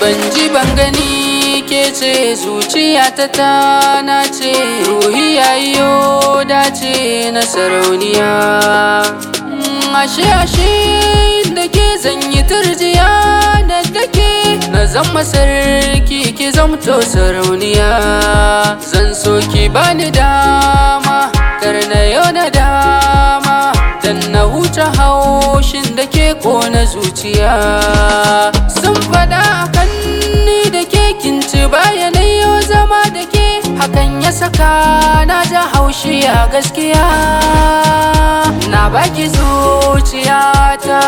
ban ji ban gani ke ce zuciya ta tana ce ruhi yayiyo dace na sarauniya Mm, ashe ashe da ke zanyi turjiya da take na zama sarki ki zamto sarauniya zan so ki bani dama kar na yau na dama dan na huce haushin da ke kona zuciya sun fada akan ni da ke kinci bayanai yau zama da ke hakan ya saka na ja haushi a gaskiya na baki zuciyata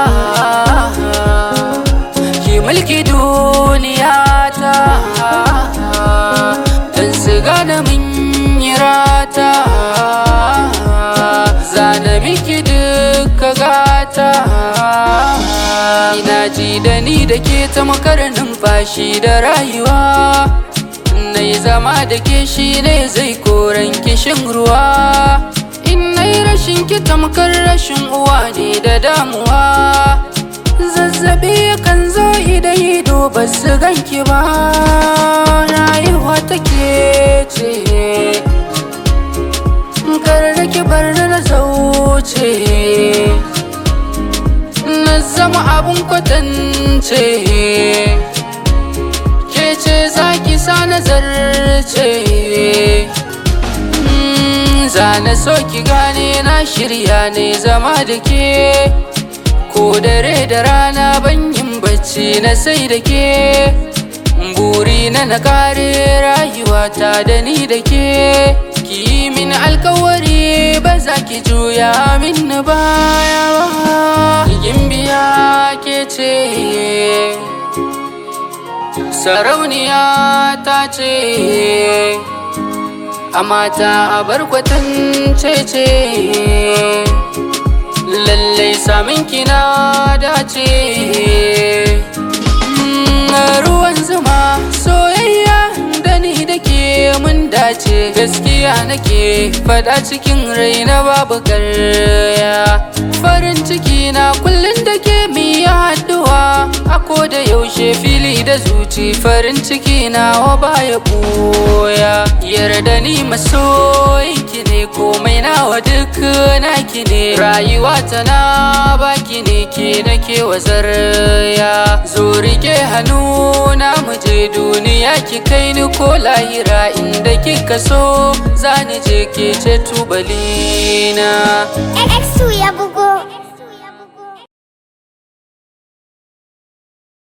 ki mulki duniyata dan su gane min yirata zana miki duka gata ina ji da ni da ke ta makar numfashi da rayuwa na yi zama da ke shi ne zai koran kishin ruwa in na yi rashin ki tamkar rashin uwa ne da damuwa zazzabi kan zo idan ido ba su ganki ba rayuwa take ce kar da ki bar na zauce na zama abun kwatance ke ce za ki sa nazarce zana so ki gane na shirya ne zama da ke ko dare da rana ban yin bacci na sai da ke buri na na kare rayuwata da ni da ke ki yi min alkawari ba za ki juya min baya ba biya ke ce sarauniya ta ce a mata a barkwatance ce lallai samin kina dace ruwan zuma soyayya da ni da ke mun dace gaskiya nake fada cikin raina babu karya farin ciki na kullum da ke miya haduwa a da yaushe fili da zuci farin ciki na wa baya boya yarda ni masoyinki ne komai nawa duk naki ne rayuwa tana baki ne ke nake wazarya zo rike hannu na muje duniya ki kai ni ko lahira inda kika so zani je ke ce tubalina